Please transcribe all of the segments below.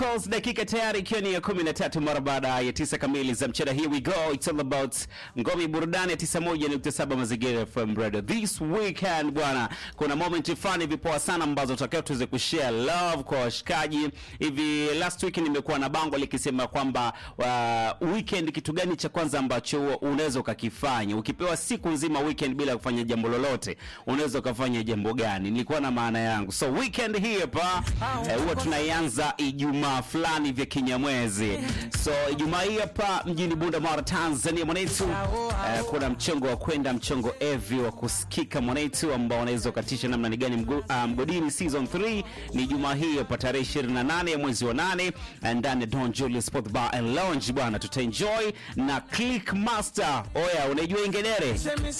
Pulse, dakika tayari ikiwa ni ya kumi na tatu mara baada ya tisa kamili za mchana. Here we go, it's all about ngome burudani ya 91.7 Mazingira FM Radio. This weekend bwana, kuna moment fulani hivi poa sana ambazo tutakiwa tuweze kushare love kwa washikaji. Hivi last week nimekuwa na bango likisema kwamba uh, weekend kitu gani cha kwanza ambacho unaweza ukakifanya ukipewa siku nzima weekend bila kufanya jambo lolote, unaweza ukafanya jambo gani? Nilikuwa na maana yangu. So weekend hii hapa eh, huwa tunaianza Ijumaa fulani vya kinyamwezi. So Ijumaa hii hapa mjini Bunda Mara, Tanzania mwanetu, eh, kuna mchongo wa kwenda mchongo evi wa kusikika mwanetu, ambao unaweza ukatisha namna ni gani mgo, uh, mgodini season 3 ni Ijumaa hii hapa tarehe 28 ya mwezi wa 8 ndani ya Don Julius Sport Bar and Lounge bwana, tutaenjoy na Click Master. Oya, unaijua ingedere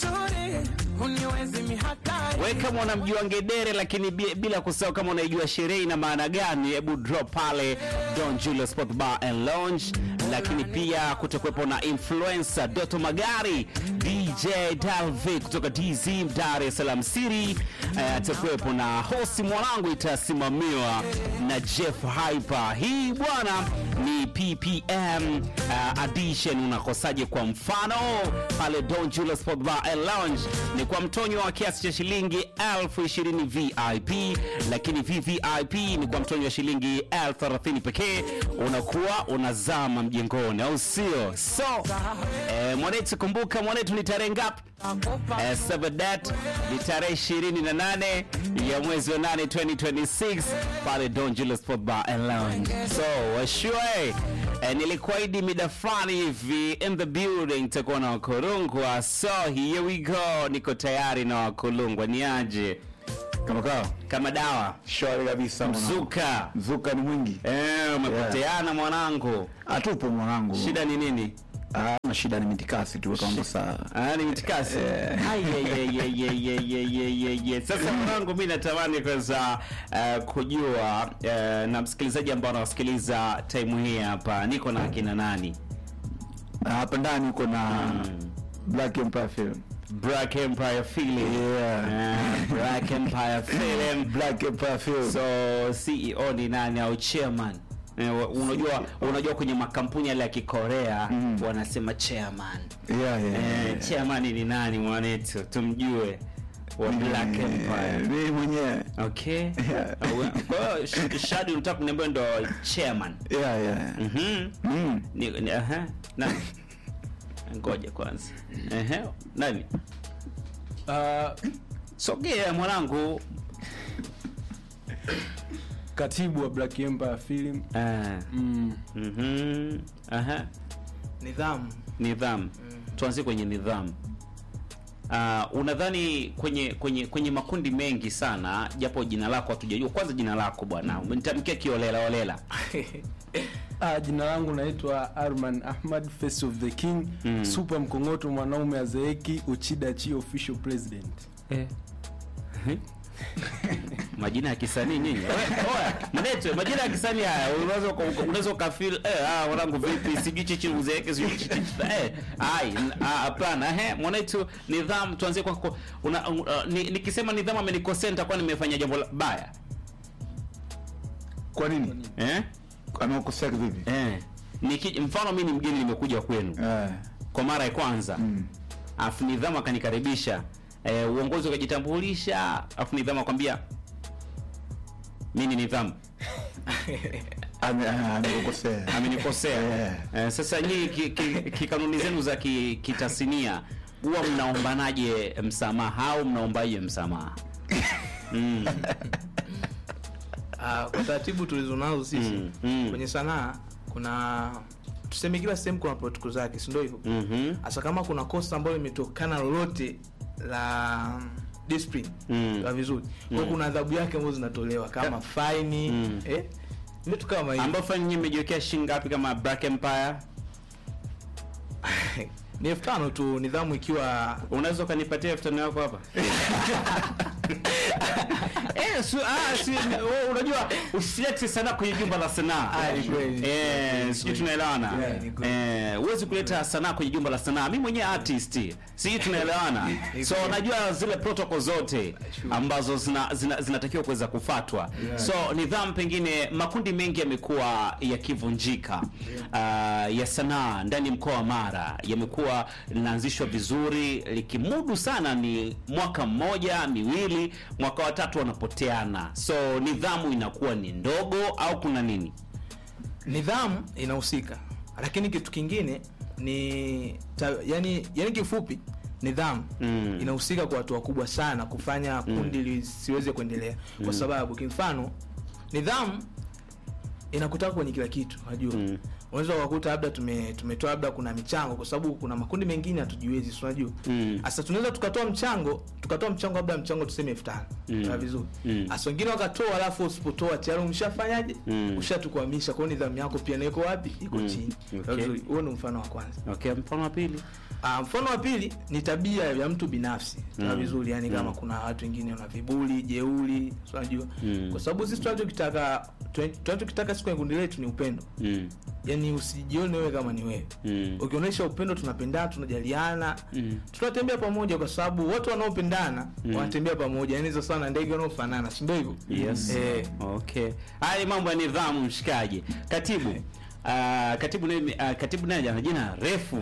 we kama unamjua ngedere lakini bi- bila kusahau kama unaijua sherehe ina maana gani, hebu drop pale Don Julius Sport Bar and Lounge. Lakini pia kutakuwepo na influencer Doto Magari, DJ Dalvi kutoka DZ Dar es Salaam City. Eh, atakuwepo na hosti mwanangu, itasimamiwa na Jeff Hyper. Hii bwana ni PPM uh, edition. Unakosaje? Kwa mfano pale Don Julius Sport Bar and Lounge ni kwa mtonyo wa kiasi cha shilingi elfu ishirini VIP, lakini VVIP ni kwa mtonyo wa shilingi elfu thelathini pekee. Unakuwa unazama mjengoni, au sio? So eh, mwanetu, kumbuka mwanetu, ni tarehe ngapi? Eh, Sabadat ni tarehe 28 ya mwezi wa 8 2026 pale Don Julius Sport Bar and Lounge. So washue eh, nilikuahidi mida fulani hivi in the building takuwa na wakurungwa. So here we go, niko tayari na wakulungwa. Ni aje Kama kawa kama dawa shwari kabisa mwanangu. mzuka Mzuka ni mwingi. eh, umepoteana mwanangu, Atupo mwanangu. shida ni nini? Ah, na shida ni mitikasi tu kwa mambo saa. Ah, ni mitikasi. Ai, ye, ye, ye, ye, ye, ye, ye, ye, ye. Sasa mwanangu, mi natamani kwanza uh, kujua uh, na msikilizaji ambao anawasikiliza time hii hapa, niko na akina nani? Ah, Hapa ndani uko na Black Empire Film. Black Empire Film. Yeah. Uh, Black Empire Film. Black Empire Film. So CEO ni nani au chairman? Eh, wa- unajua unajua kwenye makampuni yale ya Kikorea wanasema chairman. yeah, yeah, Eh, yeah. chairman ni nani mwanetu? Tumjue wa Black Eh, Empire. Mimi mwenyewe. Okay. Yeah. Kwa hiyo Sh- Shadi unataka kuniambia ndo chairman. Yeah, yeah. Mhm. Mm. Ni, ni aha. Nani? Ngoja kwanza. Ehe. Nani? Uh, Sogea mwanangu. katibu wa Black Empire Film Ah. mm. Mhm. Aha. nidhamu Nidhamu. Tuanzie kwenye nidhamu. Uh, unadhani kwenye kwenye kwenye makundi mengi sana japo jina lako hatujajua kwanza jina lako bwana umenitamkia kiolela olela Ah, jina langu naitwa Arman Ahmad Face of the King Mm. super mkongoto mwanaume azeeki Uchida Chi official president Eh. majina ya kisanii nyinyi We- oya mnetwe majina ya kisanii haya unaweza uka- unaweza ukafeel eh ah wanangu vipi sijui chichi uzeeke sijui chichi eh ai n- ah, hapana ehe mwanetu nidhamu tuanzie kwa kwa- una, uh, ni, nikisema nidhamu amenikosea nitakuwa nimefanya jambo la- baya Kwa nini? eh Amekosea vipi? eh Niki, mfano mimi ni mgeni nimekuja kwenu Eh. kwa mara ya kwanza Mm. afu nidhamu akanikaribisha eh, uongozi ukajitambulisha afu nidhamu akwambia mi ni nidhamu Ame- ah, Amekosea. amenikosea Yeah. eh, sasa nyii kikanuni ki, ki kanuni zenu za ki- kitasinia huwa mnaombanaje msamaha au mnaombaje msamaha mm. Ah, kwa taratibu tulizonazo sisi Mm, mm. kwenye sanaa kuna tuseme kila sehemu kuna protocol zake si ndio hivyo Mhm. hasa kama kuna kosa ambayo imetokana lolote la discipline Mm. la vizuri kwa kuna adhabu yake ambazo zinatolewa kama faini Mm. eh vitu kama hivi ambao fani nyinyi mmejiwekea shilingi ngapi kama Black Empire ni elfu tano tu nidhamu ikiwa unaweza ukanipatia elfu tano yako hapa eh Ah, si, ah, si, wewe unajua usilete sanaa kwenye jumba la sanaa. Ah, ni kweli. Eh, sijui tunaelewana. Yeah, ni kweli. Eh, huwezi kuleta sanaa kwenye jumba la sanaa. Mimi mwenyewe artist. Sijui tunaelewana. Ni So kweli. najua zile protocol zote ambazo zina zina- zinatakiwa kuweza kufatwa. So nidhamu pengine makundi mengi yamekuwa yakivunjika. Uh, ya sanaa ndani ya mkoa wa Mara yamekuwa linaanzishwa vizuri likimudu sana ni mwaka mmoja miwili, mwaka wa tatu wanapoteana. So nidhamu inakuwa ni ndogo au kuna nini? nidhamu inahusika lakini kitu kingine ni ta, yani, yani kifupi nidhamu Mm. inahusika kwa watu wakubwa sana kufanya kundi lisiweze kuendelea kwa sababu kimfano nidhamu inakutaka kwenye kila kitu unajua Mm. unaweza ukakuta labda tume, tumetoa labda kuna michango kwa sababu kuna makundi mengine hatujiwezi si unajua Mm. sasa tunaweza tukatoa mchango tukatoa mchango labda mchango tuseme elfu tano Mm. Sawa vizuri Mm. hasa wengine wakatoa alafu usipotoa tayari umeshafanyaje Mm. ushatukwamisha kwao nidhamu yako pia naiko wapi iko Mm. chini Okay. Sawa vizuri huo ni mfano wa kwanza Okay, mfano wa pili. Ah, mfano wa pili ni tabia ya mtu binafsi sawa Mm. vizuri yani kama Mm. kuna watu wengine wana vibuli jeuli si unajua Mm. kwa sababu sisi tunachokitaka tunachokitaka siku ya kundi letu ni upendo Mm. yani usijione wewe kama ni wewe Mm. ukionyesha upendo tunapendana tunajaliana Mm. tunatembea pamoja kwa sababu watu wanaopendana Mm. wanatembea pamoja yani hizo sana ndege wanaofanana si ndio hivyo Yes. eh, Okay. Haya ni mambo ya nidhamu mshikaji. Katibu. Uh, katibu naye uh, katibu naye ana jina refu.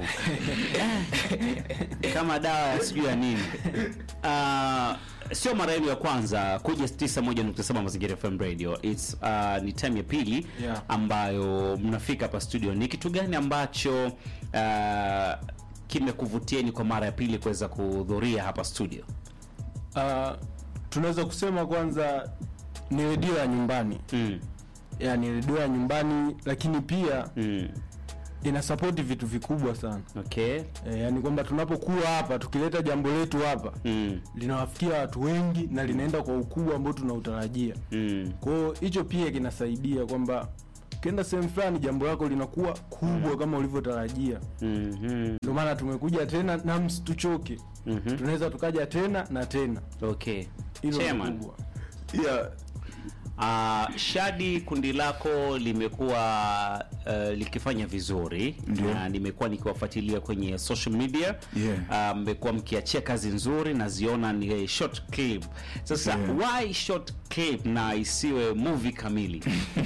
Kama dawa ya sijui ya nini. Uh, sio mara yenu ya kwanza kuja 91.7 Mazingira FM Radio. It's uh, ni time ya pili Yeah. ambayo mnafika hapa studio. Ni kitu gani ambacho uh, kimekuvutieni kwa mara ya pili kuweza kuhudhuria hapa studio? Ah, tunaweza kusema kwanza ni redio ya nyumbani Mm. yani redio ya nyumbani lakini pia Mm. ina sapoti vitu vikubwa sana Okay. e, yani kwamba tunapokuwa hapa tukileta jambo letu hapa Mm. linawafikia watu wengi na linaenda kwa ukubwa ambao tunautarajia Mm. kwao hicho pia kinasaidia kwamba ukienda sehemu fulani jambo lako linakuwa kubwa kama ulivyotarajia Mhm. ndio maana tumekuja tena na msituchoke Mhm. tunaweza tukaja tena na tena Okay. hilo ni Chairman. kubwa yeah. Uh, Shadi, kundi lako limekuwa uh, likifanya vizuri Ndio. na nimekuwa nikiwafuatilia kwenye social media Yeah. Ah, mmekuwa mkiachia kazi nzuri naziona ni short clip. Sasa Yeah. why short clip na isiwe movie kamili?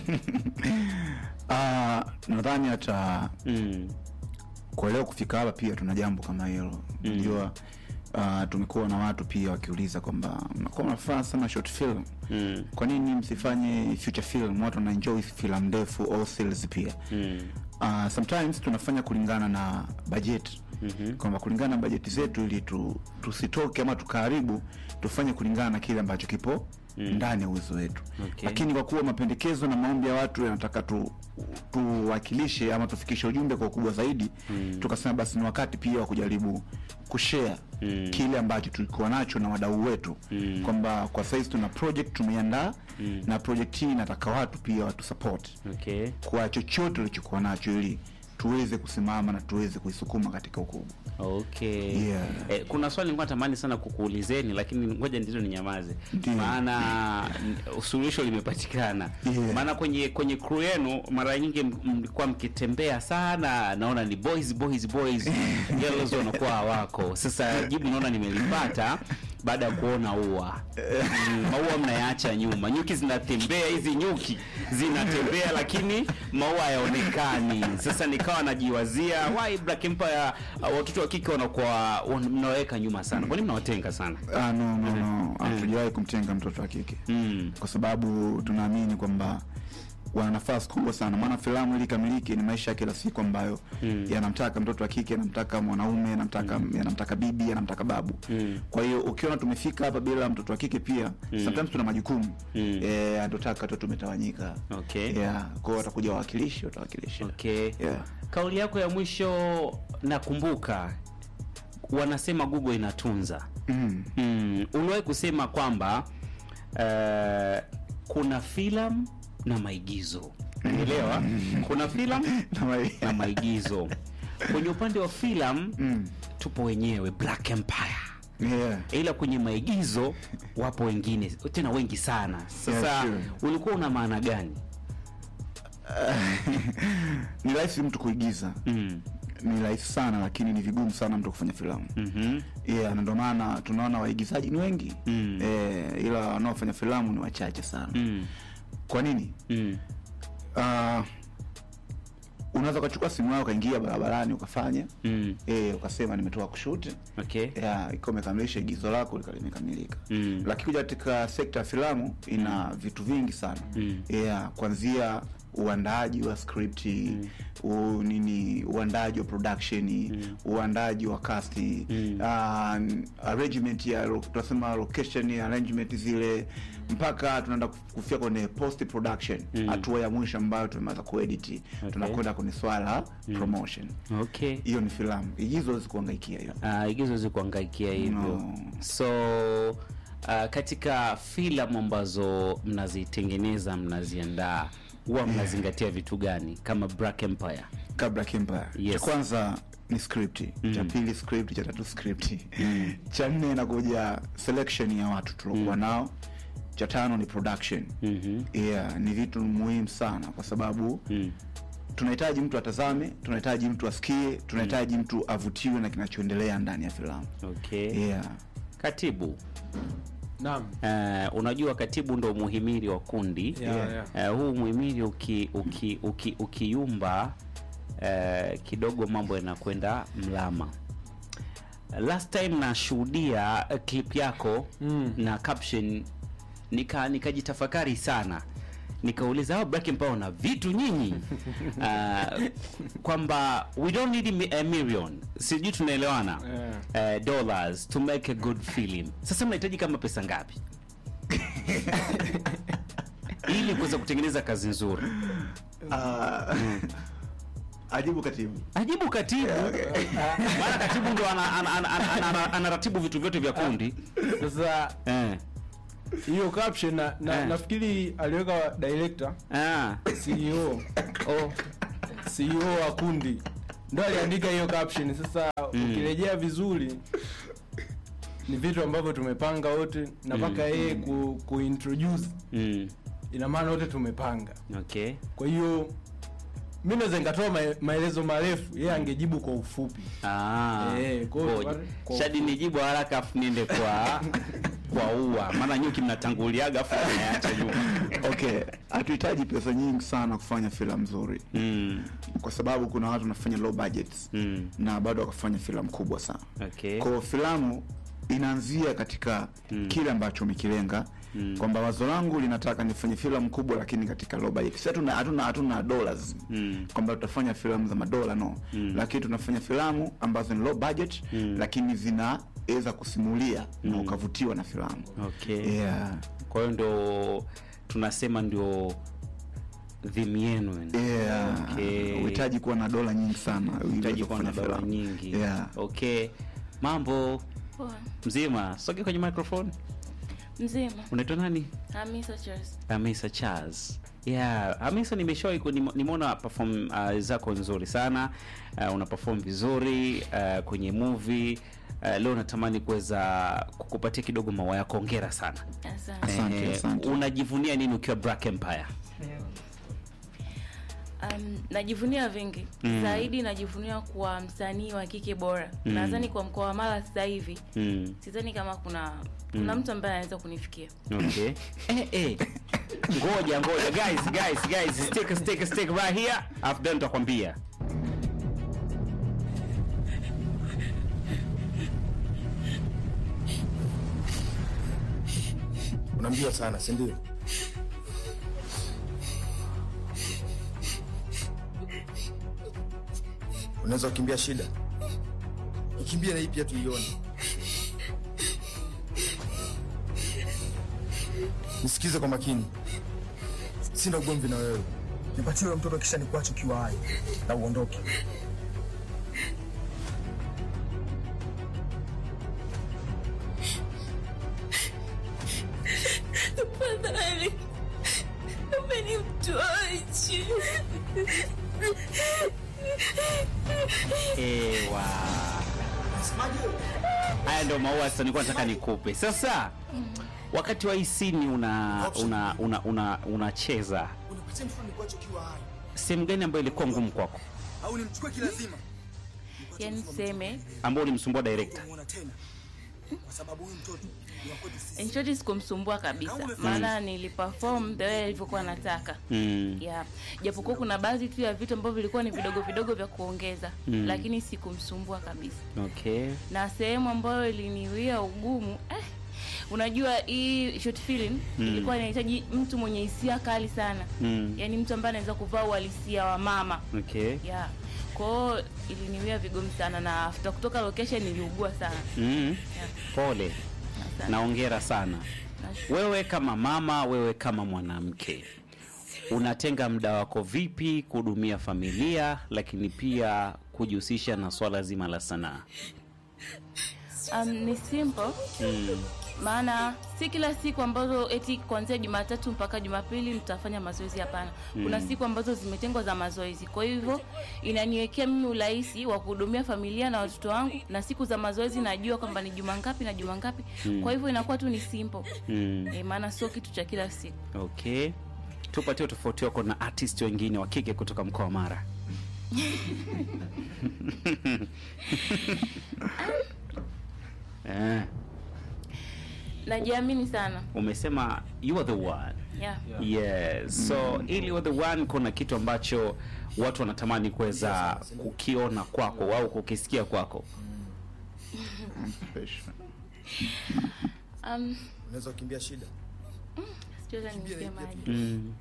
Ah, nadhani hata mm. kwa leo kufika hapa pia tuna jambo kama hilo unajua uh, tumekuwa na watu pia wakiuliza kwamba mnakuwa mnafanya sana short film Mm. kwa nini msifanye future film watu wanaenjoy filamu ndefu au series pia Mm. uh, sometimes tunafanya kulingana na budget Mhm. kwamba kulingana na bajeti zetu ili tu, tusitoke ama tukaharibu tufanye kulingana na kile ambacho kipo ndani ya uwezo wetu Okay. lakini kwa kuwa mapendekezo na maombi ya watu yanataka tu tuwakilishe ama tufikishe ujumbe kwa ukubwa zaidi tukasema basi ni wakati pia wa kujaribu kushare Mm. kile ambacho tulikuwa nacho na wadau wetu Mm. kwamba kwa saizi tuna project tumeiandaa na project hii inataka watu pia watu support Okay. kwa chochote ulichokuwa nacho ili tuweze kusimama na tuweze kuisukuma katika ukubwa Okay. Yeah. Eh, kuna swali nilikuwa natamani sana kukuulizeni lakini ngoja ndilo ninyamaze. Ndiyo. Maana n- suluhisho limepatikana. Yeah. Maana kwenye kwenye crew yenu mara nyingi m- mlikuwa mkitembea sana naona ni boys boys boys girls wanakuwa hawako. Sasa jibu naona nimelipata baada ya kuona ua. Mm, maua mnayaacha nyuma. Nyuki zinatembea hizi nyuki zinatembea lakini maua hayaonekani. Sasa nikawa najiwazia why Black Empire uh, watoto wa kike wanakuwa wan- mnaweka nyuma sana. Kwa nini mnawatenga sana? ah, no, no, no. hatujawahi kumtenga mtoto wa kike Mm. kwa sababu tunaamini kwamba wana nafasi kubwa sana maana filamu ili kamiliki ni maisha ya kila siku ambayo Mm. yanamtaka mtoto wa kike yanamtaka mwanaume yanamtaka yanamtaka bibi yanamtaka babu Mm. kwa hiyo ukiona tumefika hapa bila mtoto wa kike pia sometimes tuna majukumu Mm. eh, atotaka tu tumetawanyika Okay. yeah. kwao watakuja wawakilishi watawakilisha Okay. Yeah. Kauli yako ya mwisho nakumbuka wanasema Google inatunza. Mm. Mm, uliwahi kusema kwamba uh, kuna filamu na maigizo. Unaelewa? Kuna filamu Na mai- na maigizo. Kwenye upande wa filamu Mm. tupo wenyewe Black Empire. Yeah. ila kwenye maigizo wapo wengine tena wengi sana sasa Yeah, sure. ulikuwa una maana gani ni rahisi mtu kuigiza mm. ni rahisi sana lakini ni vigumu sana mtu kufanya filamu mm-hmm. yeah, na ndio maana tunaona waigizaji ni wengi Mm. eh, ila wanaofanya filamu ni wachache sana mm. kwa nini mm. uh, unaweza ukachukua simu yako ukaingia barabarani ukafanya mm. eh, ukasema nimetoka kushuti okay yeah, ikiwa umekamilisha igizo lako lika- limekamilika Mm. lakini kuja katika sekta ya filamu ina vitu vingi sana Mm. yeah, kuanzia uandaaji wa skripti u, nini uandaaji wa production uandaaji wa casti Mm. uh, arrangement ya lo- tunasema location arrangement zile mpaka tunaenda kuf- kufika kwenye post production Mm. hatua ya mwisho ambayo tumeweza kuedit tunakwenda kwenye swala la promotion okay hiyo ni filamu igizo huwezi kuangaikia hiyo uh, igizo zikuangaikia hivyo No. so uh, katika filamu ambazo mnazitengeneza mnaziandaa huwa mnazingatia vitu gani kama Black Empire ka Black Empire. Yes. cha kwanza ni script cha pili script cha tatu script cha nne inakuja selection ya watu tuliokuwa nao cha tano ni production mm-hmm. yeah, ni vitu muhimu sana kwa sababu mm. tunahitaji mtu atazame tunahitaji mtu asikie tunahitaji mtu avutiwe na kinachoendelea ndani ya filamu okay yeah. katibu naam uh, unajua katibu ndo muhimili wa kundi Yeah, yeah. Uh, huu muhimili uki, uki, uki, ukiyumba uh, kidogo mambo yanakwenda mlama last time nashuhudia uh, clip yako Mm. na caption nika nikajitafakari sana nikauliza hao Black Empire na vitu nyinyi uh, kwamba we don't need mi- a million sijui tunaelewana Yeah. uh, dollars to make a good film sasa mnahitaji kama pesa ngapi ili kuweza kutengeneza kazi nzuri uh, ajibu katibu ajibu katibu maana katibu ndo anaratibu ana, ana, ana, ana, ana, anaratibu vitu vyote vya kundi sasa eh. hiyo caption na, na, Eh. nafikiri aliweka director ah. CEO oh. CEO wa kundi ndo aliandika hiyo caption sasa ukirejea vizuri ni vitu ambavyo tumepanga wote na mpaka yeye ku, kuintroduce mm. ina maana wote tumepanga okay kwa hiyo mi naweza nikatoa mae- maelezo marefu yeye angejibu kwa ufupi Ah, Eh, kwa hiyo ngoja. wale- kwa- shadi nijibu haraka afu niende kwa kwa ua maana nyuki mnatanguliaga afu nayaacha nyuma okay hatuhitaji pesa nyingi sana kufanya filamu nzuri mm. kwa sababu kuna watu wanafanya low budgets Mm. na bado wakafanya filamu kubwa sana okay kwao filamu inaanzia katika kile ambacho umekilenga kwamba wazo langu linataka nifanye filamu kubwa lakini katika low budget si hatuna hatuna hatuna dollars Mm. kwamba tutafanya filamu za madola no lakini tunafanya filamu ambazo ni low budget lakini zinaweza kusimulia na ukavutiwa na filamu okay yeah. kwa hiyo ndo tunasema ndio dhimu yenu Yeah. Okay. uhitaji kuwa na dola nyingi sana ili hitaji uweze kuwa na kufanya dola filamu. nyingi yeah. okay mambo Poa. mzima soge kwenye microphone Mzima. unaitwa nani Hamisa Charles. Hamisa Charles. Yeah, Hamisa nimeshawahi ku- nime- nimeona perform uh, zako nzuri sana. Uh, una perform vizuri uh, kwenye movie. Uh, leo natamani kuweza kukupatia kidogo maua yako. Hongera sana. Asante. Asante, Eh, asante. unajivunia nini ukiwa Black Empire? Um, najivunia vingi Mm. zaidi najivunia kuwa msanii wa kike bora Mm. nadhani kwa mkoa wa mara sasa hivi Mm. sidhani kama kuna kuna mtu ambaye anaweza kunifikia Okay. eh, eh. Ngoja ngoja guys guys guys stick stick stick right here. After then nitakwambia. unambia sana si ndio unaweza kukimbia shida ikimbia na hii pia tuione nisikize kwa makini sina ugomvi na wewe nipatie huyo mtoto kisha nikuache ukiwa hai na uondoke tafadhali umenimtoachi Ewa. haya ndio maua sasa nilikuwa nataka nikupe sasa wakati wa isini una una una una unacheza Unipatie mtoto nikuache ukiwa hai. sehemu gani ambayo ilikuwa ngumu kwako Au nimchukue kilazima. yani seme ambao ulimsumbua director Kumuona tena. Kwa sababu huyu mtoto ni wa kwetu sisi. in short sikumsumbua kabisa maana niliperform the way alivyokuwa nataka mm. yeah. japokuwa kuna baadhi tu ya vitu ambavyo vilikuwa ni vidogo vidogo vya kuongeza Mm. lakini sikumsumbua kabisa okay na sehemu ambayo iliniwia ugumu eh, unajua hii short film Mm. ilikuwa inahitaji mtu mwenye hisia kali sana mm. yaani mtu ambaye anaweza kuvaa uhalisia wa mama okay yeah kwao iliniwia vigumu sana na after kutoka location niliugua sana mm. yeah. pole Asante. naongera sana Nashukuru. wewe kama mama wewe kama mwanamke unatenga muda wako vipi kuhudumia familia lakini pia kujihusisha na swala zima la sanaa um, ni simple mm. maana si kila siku ambazo eti kuanzia jumatatu mpaka jumapili mtafanya mazoezi hapana kuna siku ambazo zimetengwa za mazoezi kwa hivyo inaniwekea mimi urahisi wa kuhudumia familia na watoto wangu na siku za mazoezi najua kwamba ni juma ngapi na juma ngapi kwa hivyo inakuwa tu ni simple Mm. e, maana sio kitu cha kila siku okay tupatie tofauti wako na artist wengine wa kike kutoka mkoa wa mara eh, najiamini sana umesema you are the one yeah. yes so ili you are the one kuna kitu ambacho watu wanatamani kuweza kukiona kwako au kukisikia kwako Special. um, Unaweza kukimbia shida. sichoweza nimsemaje mm.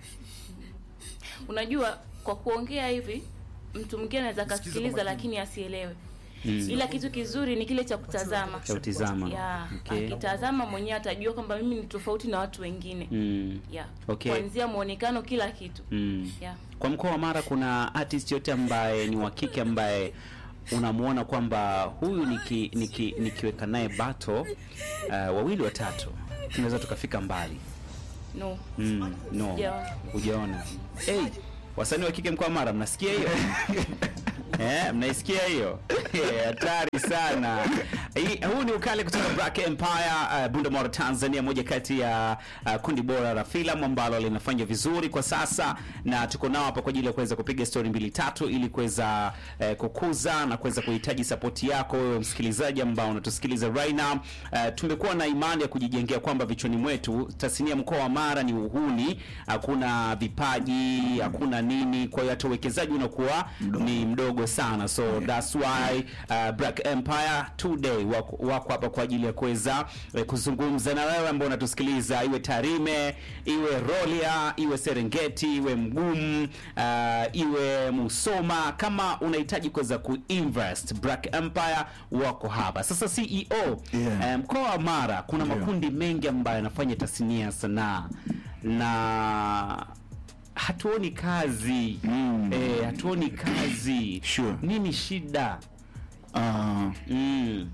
unajua kwa kuongea hivi mtu mwingine anaweza Nisikize akasikiliza kwa makini. lakini asielewe Mm. ila kitu kizuri ni kile cha kutazama cha utizama ya okay. akitazama mwenyewe atajua kwamba mimi ni tofauti na watu wengine mm. ya Okay. kuanzia mwonekano kila kitu Mm. ya kwa mkoa wa mara kuna artist yote ambaye ni wa kike ambaye unamwona kwamba huyu niki, niki, nikiweka naye bato uh, wawili watatu tunaweza tukafika mbali no mm, no Sijaona. hujaona hey, wasanii wa kike mkoa wa mara mnasikia hiyo Eh, mnaisikia hiyo Eh, hatari sana Hii- huu ni ukali kutoka Black Empire uh, Bundamora Tanzania moja kati ya uh, kundi bora la filamu ambalo linafanya vizuri kwa sasa na tuko nao hapa kwa ajili ya kuweza kupiga story mbili tatu ili kuweza uh, kukuza na kuweza kuhitaji sapoti yako wewe msikilizaji ambao unatusikiliza right now uh, tumekuwa na imani ya kujijengea kwamba vichwani mwetu tasnia mkoa wa Mara ni uhuni hakuna vipaji hakuna nini kwa hiyo hata uwekezaji unakuwa ni mdogo sana so that's why uh, Black Empire today wako wako hapa kwa ajili ya kuweza eh, kuzungumza na wewe ambao unatusikiliza iwe Tarime iwe Rolia iwe Serengeti iwe Mgumu uh, iwe Musoma kama unahitaji kuweza kuinvest Black Empire wako hapa sasa CEO Yeah. eh, mkoa wa Mara kuna Ndio. makundi mengi ambayo yanafanya tasnia ya sanaa na hatuoni kazi Mm. eh, hatuoni kazi Sure. nini shida Ah, mm.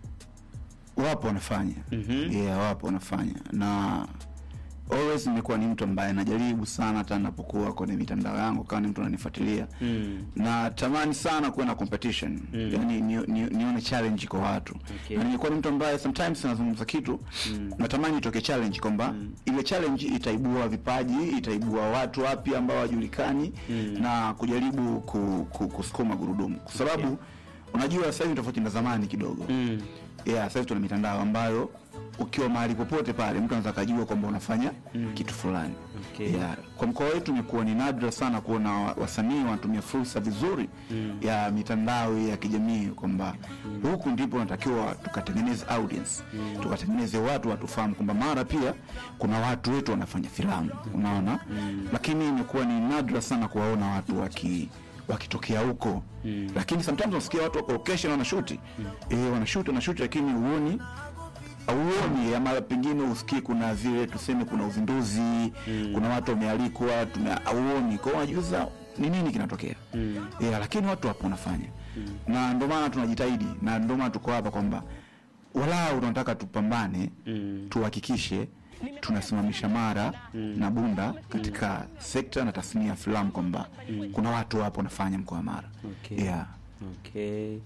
wapo wanafanya Mhm. yeah, wapo wanafanya na always nimekuwa ni mtu ambaye najaribu sana hata napokuwa kwenye mitandao yangu kama ni mtu ananifuatilia Mm. na tamani sana kuwa na competition Mm. yani nione ni, nione challenge kwa watu Okay. na nilikuwa ni mtu ambaye sometimes nazungumza kitu natamani itoke challenge kwamba ile challenge itaibua vipaji itaibua watu wapya ambao wajulikani na kujaribu ku, ku, kusukuma gurudumu kwa sababu unajua sasa hivi tofauti na zamani kidogo Mm. yeah, sasa hivi tuna mitandao ambayo ukiwa mahali popote pale mtu anaweza akajua kwamba unafanya kitu fulani Okay. yeah. kwa mkoa wetu imekuwa ni nadra sana kuona wa- wasanii wanatumia fursa vizuri ya mitandao ya kijamii kwamba huku ndipo unatakiwa tukatengeneze audience tukatengeneze watu watufahamu kwamba mara pia kuna watu wetu wanafanya filamu unaona lakini imekuwa ni nadra sana kuwaona watu waki wakitokea huko mm. lakini sometimes unasikia watu wako location wanashuti mm. eh wanashuti wanashuti lakini huoni auoni ama pengine usikie kuna vile tuseme kuna uzinduzi mm. kuna watu wamealikwa tume- auoni kwao unajiuliza ni nini kinatokea mm. yeah, lakini watu wapo wanafanya mm. na ndio maana tunajitahidi na ndio maana tuko hapa kwamba walau tunataka tupambane mm. tuhakikishe tunasimamisha mara mm. na bunda katika sekta na tasnia ya filamu kwamba mm. kuna watu wapo wanafanya mkoa wa mara Okay. yeah. Okay.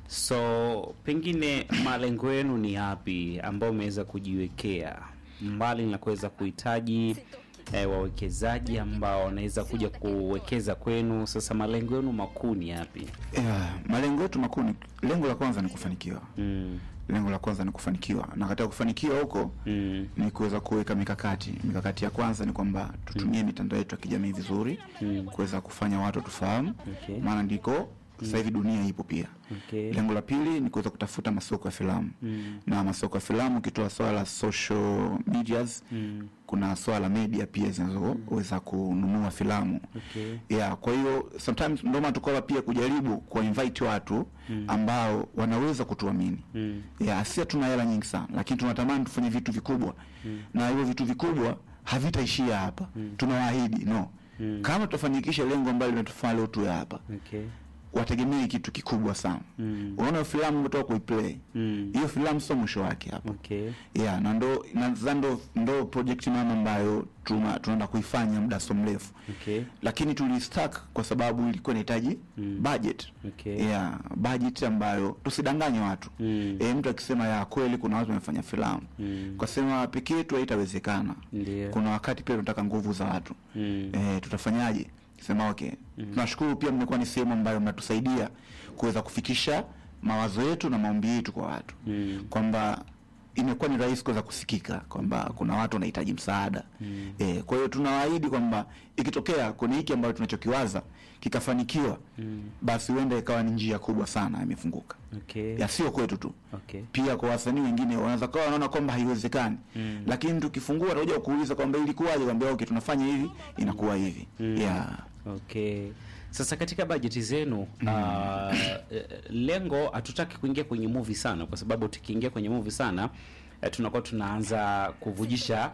So pengine malengo yenu ni yapi ambayo umeweza kujiwekea mbali na kuweza kuhitaji eh, wawekezaji ambao wanaweza kuja kuwekeza kwenu? Sasa malengo yenu makuu ni yapi? yeah, malengo yetu makuu ni lengo la kwanza ni kufanikiwa Mm, lengo la kwanza ni kufanikiwa na katika kufanikiwa huko mm, ni kuweza kuweka mikakati mikakati ya kwanza ni kwamba tutumie mitandao yetu ya kijamii vizuri Mm. kuweza kufanya watu tufahamu Okay. maana ndiko sasa hivi dunia ipo pia okay. lengo la pili ni kuweza kutafuta masoko ya filamu Mm, na masoko ya filamu ukitoa swala la social medias mm, kuna swala la media pia zinazoweza kununua filamu okay. yeah kwa hiyo sometimes ndio maana tukawa pia kujaribu kuwa invite watu ambao wanaweza kutuamini Mm, yeah, si hatuna hela nyingi sana lakini tunatamani tufanye vitu vikubwa na hivyo vitu vikubwa havitaishia hapa tunawaahidi no Mm. kama tutafanikisha lengo ambalo linatufanya leo tuwe hapa okay. wategemee kitu kikubwa sana Mm, unaona filamu umetoka kuiplay mm, hiyo filamu sio mwisho wake hapa okay. yeah, na ndo na ndo, ndo project mama ambayo tuna- tunaenda kuifanya muda so mrefu Okay. lakini tulistack kwa sababu ilikuwa inahitaji Mm. budget Okay. yeah, budget ambayo tusidanganye watu Mm. e, mtu akisema ya kweli kuna watu wamefanya filamu Mm. kwa sema peke yetu haitawezekana Ndio. kuna wakati pia tunataka nguvu za watu Mm. e, tutafanyaje sema okay tunashukuru pia mmekuwa ni sehemu ambayo mnatusaidia kuweza kufikisha mawazo yetu na maombi yetu kwa watu Mm. kwamba imekuwa ni rahisi kuweza kusikika kwamba kuna watu wanahitaji msaada mm. e, kwa hiyo tunawaahidi kwamba ikitokea kuna hiki ambayo tunachokiwaza kikafanikiwa mm. basi huenda ikawa ni njia kubwa sana imefunguka Okay. ya sio kwetu tu Okay. pia kwa wasanii wengine wanaweza kawa wanaona kwamba haiwezekani mm. lakini tukifungua tutakuja kuuliza kwamba ilikuwaje kwamba okay tunafanya hivi inakuwa hivi mm. yeah. Okay. Sasa katika bajeti zenu ah, eh, lengo hatutaki kuingia kwenye movie sana, kwa sababu tukiingia kwenye movie sana eh, tunakuwa tunaanza kuvujisha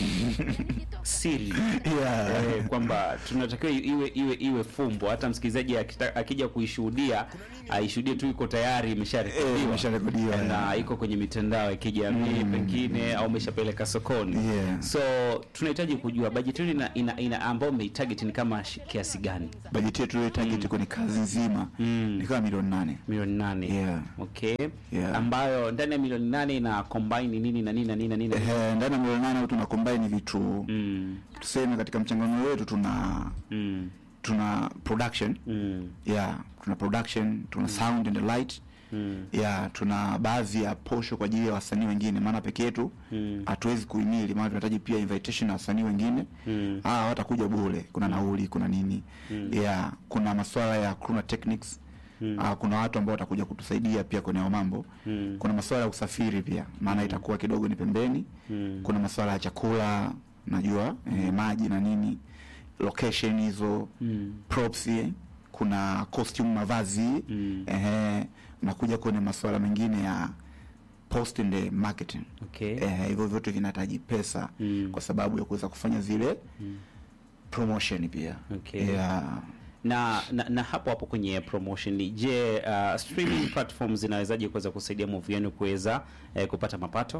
siri Yeah. eh, kwamba tunatakiwa iwe iwe iwe fumbo, hata msikilizaji akita- akija kuishuhudia aishuhudie tu iko tayari Eh, imesharekodiwa imesharekodiwa, Eh, na yeah. iko kwenye mitandao ya kijamii pengine au umeshapeleka sokoni Yeah. so tunahitaji kujua bajeti yenu ina, ina, ina ambao mmeitarget ni kama shi- kiasi gani bajeti yetu ile target kwenye kazi nzima Mm. ni kama milioni nane milioni nane Yeah. okay Yeah. ambayo ndani ya milioni nane ina combine nini na nini na nini na nini Ehe, ndani ya milioni nane tuna combine vitu mm, tuseme katika mchanganuo wetu tuna mm, tuna production mm, yeah tuna production tuna sound and light mm, yeah tuna baadhi ya posho kwa ajili ya wasanii wengine maana peke yetu Mm. hatuwezi kuhimili maana tunahitaji pia invitation na wasanii wengine Mm. ah watakuja bure kuna nauli kuna nini yeah kuna masuala ya kuna techniques Ah, kuna watu ambao watakuja kutusaidia pia kwenye hayo mambo Mm. kuna masuala ya usafiri pia maana itakuwa kidogo ni pembeni Mm. kuna masuala ya chakula najua eh, maji na nini location hizo Mm. props eh, kuna costume mavazi Mm. ehe nakuja kwenye masuala mengine ya post and marketing okay eh, hivyo vyote vinahitaji pesa Mm. kwa sababu ya kuweza kufanya zile promotion pia Okay. yeah. na, na na hapo hapo kwenye promotion je uh, streaming platforms zinawezaje kuweza kusaidia movie yenu kuweza eh, kupata mapato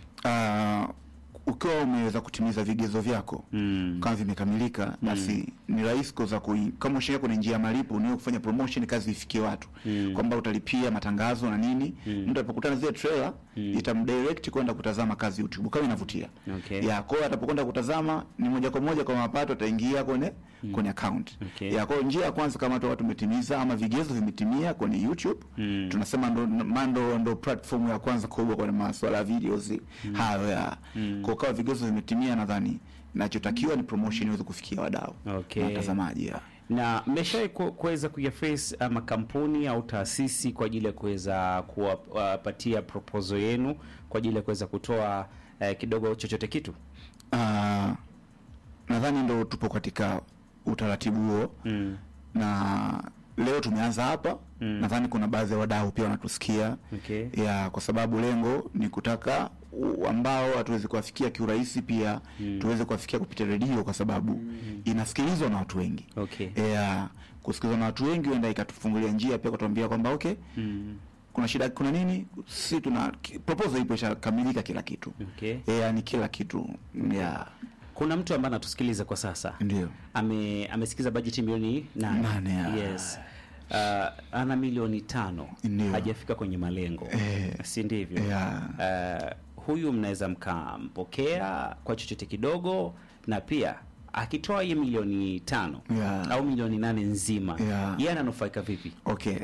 uh, ukiwa umeweza kutimiza vigezo vyako mm. kama vimekamilika basi ni rahisi kuweza kui, kama ushaingia kwenye njia ya malipo niwe kufanya promotion kazi ifikie watu Mm. kwamba utalipia matangazo na nini Mm. mtu atapokutana zile trailer itamdirect kwenda kutazama kazi YouTube kama inavutia Okay. ya kwa hiyo atapokwenda kutazama ni moja kwa moja kwa mapato ataingia kwenye kwenye account Okay. ya kwa hiyo njia ya kwanza kama watu tumetimiza ama vigezo vimetimia kwenye YouTube Mm. tunasema ndo mando ndo platform ya kwanza kubwa kwenye masuala ya videos hayo ya kwa kama vigezo vimetimia nadhani nachotakiwa ni promotion iweze kufikia wadau Okay. na watazamaji ya. na mmeshawahi ku- kuweza kuyaface uh, makampuni au taasisi kwa ajili ya kuweza kuwapatia proposal yenu kwa ajili ya kuweza kutoa uh, kidogo chochote kitu Ah, nadhani ndo tupo katika utaratibu huo mm. na leo tumeanza hapa Mm. nadhani kuna baadhi ya wadau pia wanatusikia okay. ya kwa sababu lengo ni kutaka u- ambao hatuwezi kuwafikia kiurahisi pia tuweze kuwafikia kupitia redio kwa sababu inasikilizwa na watu wengi Okay. ya kusikilizwa na watu wengi huenda ikatufungulia njia pia kutuambia kwamba okay Mm. kuna shida kuna nini si tuna ki- proposal ipo ishakamilika kila kitu Okay. ya ni kila kitu ya kuna mtu ambaye anatusikiliza kwa sasa ndio ame amesikiza bajeti milioni nane Nane, ya. yes uh, ana milioni tano Ndio. hajafika kwenye malengo Eh, si ndivyo yeah. uh, huyu mnaweza mkampokea kwa chochote kidogo na pia akitoa hiyo milioni tano Yeah. au milioni nane nzima Yeah. yeye ananufaika vipi okay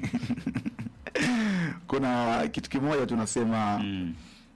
kuna kitu kimoja tunasema mm.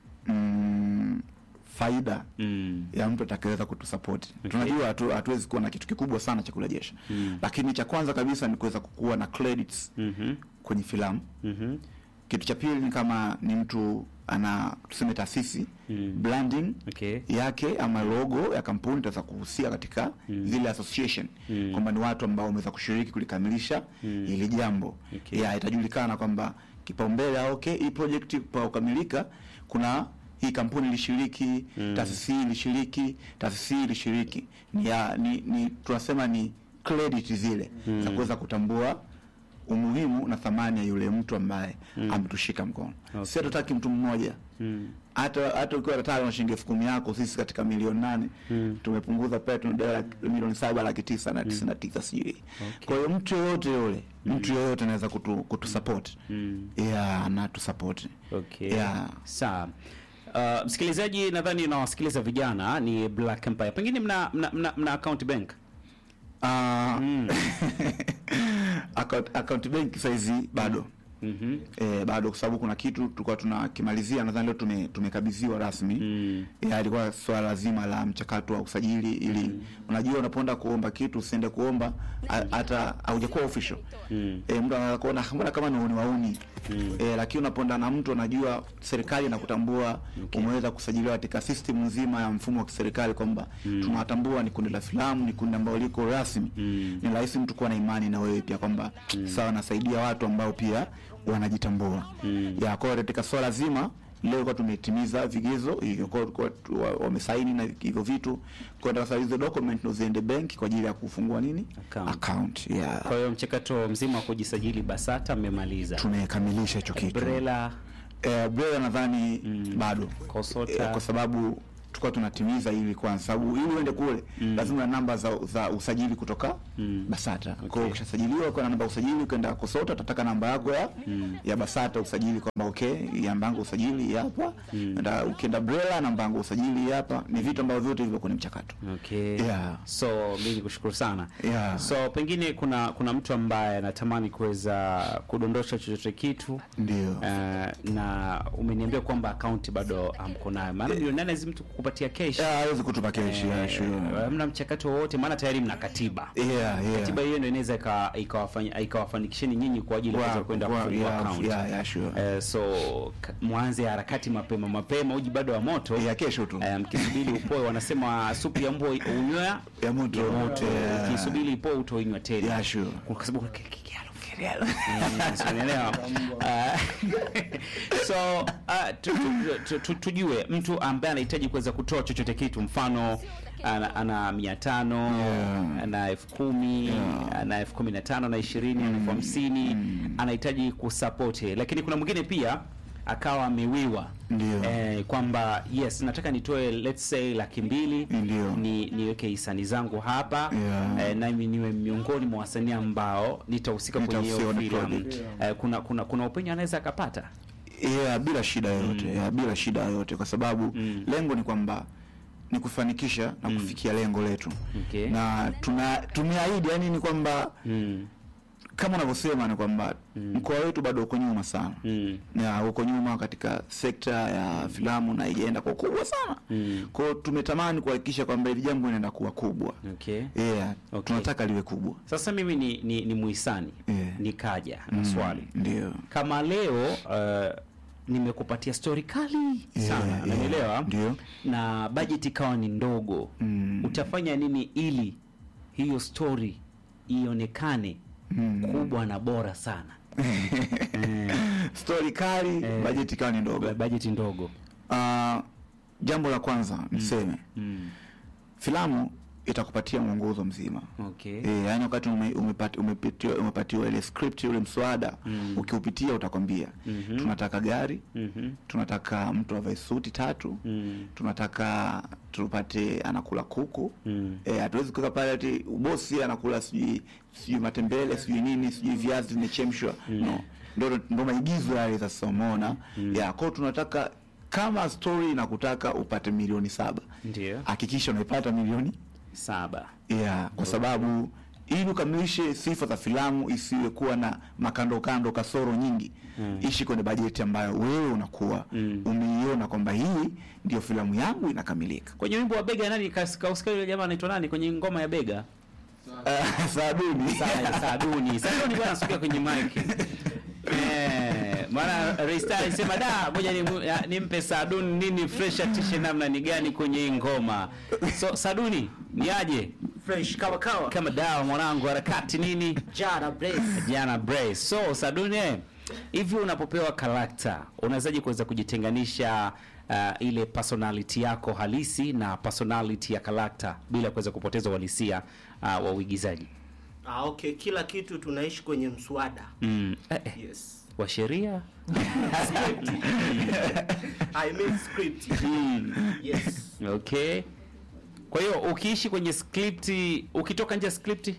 mm, faida Mm. ya mtu atakayeweza kutusapoti Okay. tunajua hatu- hatuwezi kuwa na kitu kikubwa sana cha kurejesha Mm. lakini cha kwanza kabisa ni kuweza kukuwa na credits Mhm. kwenye filamu Mhm. kitu cha pili ni kama ni mtu ana tuseme taasisi Mm. branding Okay. yake ama logo ya kampuni itaweza kuhusia katika zile association Mm. kwamba ni watu ambao wameweza kushiriki kulikamilisha Mm. ili jambo Okay. ya itajulikana kwamba kipaumbele ah, okay hii project pa kukamilika kuna hii kampuni ilishiriki Mm. taasisi hii ilishiriki taasisi hii ilishiriki ni, ya, ni, ni tunasema ni credit zile za kuweza kutambua umuhimu na thamani ya yule mtu ambaye ametushika mkono Okay. si hatutaki mtu mmoja Mm. hata hata ukiwa nataka na shilingi elfu kumi yako sisi katika milioni nane Mm. tumepunguza pale tuna dola milioni saba laki tisa na tisini na tisa sijui kwa hiyo mtu yoyote yule mtu yoyote anaweza kutu, kutusupport Mm. yeah anatusapoti Okay. Yeah. Sawa. Uh, msikilizaji nadhani unawasikiliza vijana ni Black Empire. Pengine mna mna, mna, mna account bank. Ah, Mm. account, account bank saizi bado Mhm. eh, bado kwa sababu kuna kitu tulikuwa tunakimalizia nadhani leo tume, tumekabidhiwa rasmi Mm. ya ilikuwa swala zima la mchakato wa usajili ili unajua unapoenda kuomba kitu usiende kuomba a- hata haujakuwa official Mm. e, mtu anaweza kuona mbona kama ni wauni wauni e, lakini unapoenda na mtu anajua serikali inakutambua umeweza kusajiliwa katika system nzima ya mfumo wa kiserikali kwamba tunawatambua ni kundi la filamu ni kundi ambalo liko rasmi Mm. ni rahisi mtu kuwa na imani na wewe pia kwamba sawa nasaidia watu ambao pia wanajitambua ya kwa hiyo katika swala zima leo kwa tumetimiza vigezo hivyo kwa kwa tu- wa- wamesaini na hivyo vitu kwa sasa hizo document ndo ziende benki kwa ajili ya kufungua nini Account. account yeah. Kwa hiyo mchakato mzima wa kujisajili BASATA mmemaliza. tumekamilisha hicho kitu Brela eh, Brela nadhani bado Kosota. eh, kwa sababu tulikuwa tunatimiza ili kwanza sababu ili uende kule lazima na namba za, za usajili kutoka Basata. Kwa hiyo ukishasajiliwa ukiwa na namba ya usajili ukaenda Kosota utataka namba yako ya ya Basata usajili kwamba okay, namba yangu ya usajili hii hapa. Na ukienda Brela namba yangu ya usajili hii hapa. Ni vitu ambavyo vyote viko kwenye mchakato. Okay. Yeah. So mimi nikushukuru sana. Yeah. So pengine kuna kuna mtu ambaye anatamani kuweza kudondosha chochote kitu Ndio. uh, na umeniambia kwamba akaunti bado hamko nayo, maana milioni nane hizi mtu kukupatia cash Yeah, hawezi kutupa keshi. Yeah, sure. Eh, hamna mchakato wowote, maana tayari mna katiba. Yeah, yeah. Katiba hiyo ndio inaweza ika- ikawafanya- ikawafanikisheni nyinyi kwa ajili ya Wa- kuweza kwenda wa- kufungua yeah, account. yeah, yeah, sure. Eh, so ka- mwanze harakati mapema mapema, uji bado wa moto Ya kesho tu. Eh, mkisubiri upoe, wanasema supu ya mbwa unywea Ya moto. ya moto. Yeah. Ukisubiri ipoe utoinywa tena. Yeah, sure. Kwa sababu ki- ki- kialo, kialo. Mm, si unanielewa? Ah, so ah, tu- tu- tu- tu- tujue mtu ambaye anahitaji kuweza kutoa chochote kitu, mfano ana, ana mia tano Yeah. ana elfu kumi ana elfu kumi na tano na ishirini ana elfu hamsini anahitaji kusapoti, lakini kuna mwingine pia akawa amewiwa Ndio. eh, kwamba yes nataka nitoe let's say laki mbili Ndio. ni niweke hisani zangu hapa Yeah. eh, nami niwe miongoni mwa wasanii ambao nitahusika kwenye hiyo Nitahusika kwenye filamu project. eh, kuna kuna kuna upenyo anaweza akapata yeah, bila shida yoyote yeah, bila shida yoyote kwa sababu lengo ni kwamba ni kufanikisha na kufikia lengo letu Okay. na tuna tumeahidi yani ni kwamba mm. kama unavyosema ni kwamba mkoa wetu bado uko nyuma sana Mm. na uko nyuma katika sekta ya filamu na ijaenda kwa ukubwa sana Mm. kwao tumetamani kuhakikisha kwamba hili jambo linaenda kuwa kubwa okay yeah, Okay. tunataka liwe kubwa sasa mimi ni, ni, ni muhisani Yeah. nikaja na swali ndio kama leo uh, nimekupatia stori kali sana yeah, unanielewa ndio. na bajeti ikawa ni ndogo Mm. utafanya nini ili hiyo stori ionekane kubwa na bora sana stori kali Eh. bajeti ikawa ni ndogo bajeti ndogo Ah, jambo la kwanza niseme mm. filamu itakupatia mwongozo mzima Okay. E, yani wakati ume, umepati, umepitiwa, umepatiwa ile script ule mswada mm. ukiupitia utakwambia mm-hmm. tunataka gari Mhm. tunataka mtu avae suti tatu Mm. tunataka tupate anakula kuku Mm. Eh, hatuwezi kuweka pale ati bosi anakula sijui sijui matembele sijui nini sijui viazi vimechemshwa no ndo ndo maigizo yale sasa umeona ya kwao tunataka kama story inakutaka upate milioni saba Ndio. hakikisha unaipata milioni Saba. yeah, kwa sababu ili ukamilishe sifa za filamu isiwe kuwa na makando kando kasoro nyingi mm. ishi kwenye bajeti ambayo wewe unakuwa mm. umeiona kwamba hii ndio filamu yangu inakamilika Kwenye wimbo wa bega nani kas- kausikia yule jamaa anaitwa nani kwenye ngoma ya bega? uh, saaduni Sa- Saduni. Saduni bwana asukia kwenye mic. Eh, maana Raysta alisema da ngoja ni- ya- nimpe Saduni nini fresh atishe namna ni gani kwenye hii ngoma. So Saduni ni aje? fresh kawa kawa Kama dawa mwanangu harakati nini? jara brace Jana Brace. So Saduni eh, hivi unapopewa karakta unawezaje kuweza kujitenganisha uh, ile personality yako halisi na personality ya karakta bila kuweza kupoteza uhalisia uh, wa uigizaji? ah, okay kila kitu tunaishi kwenye mswada Mm. Eh, eh. yes wa sheria i mean script yes okay kwa hiyo ukiishi kwenye script ukitoka nje ya script